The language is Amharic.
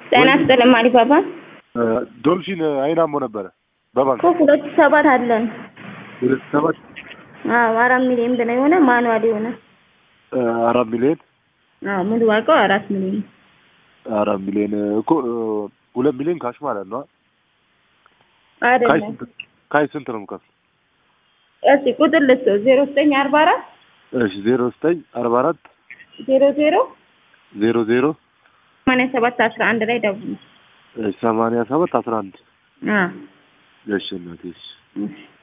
ጤና ይስጥልኝ አሊባባ እ ዶልፊን አይናሞ ነበረ በባንክ እኮ ሁለት ሰባት አለን። ሁለት ሰባት አዎ አራት ሚሊዮን ብለው የሆነ ማኑዋል የሆነ እ አራት ሚሊዮን አዎ ሙሉ ዋጋው አራት ሚሊዮን አራት ሚሊዮን እኮ እ ሁለት ሚሊዮን ካሽ ማለት ነው። ካሽ አይደለም። ስንት ካሽ ስንት ነው የምከፍለው? እስኪ ቁጥር ልስጠው ዜሮ ዘጠኝ አርባ አራት እሺ ዜሮ ዘጠኝ አርባ አራት ዜሮ ዜሮ ዜሮ ዜሮ ሰማንያ ሰባት አስራ አንድ ላይ ደውሉ። ሰማንያ ሰባት አስራ አንድ አዎ እሺ እናቴ እሺ እሺ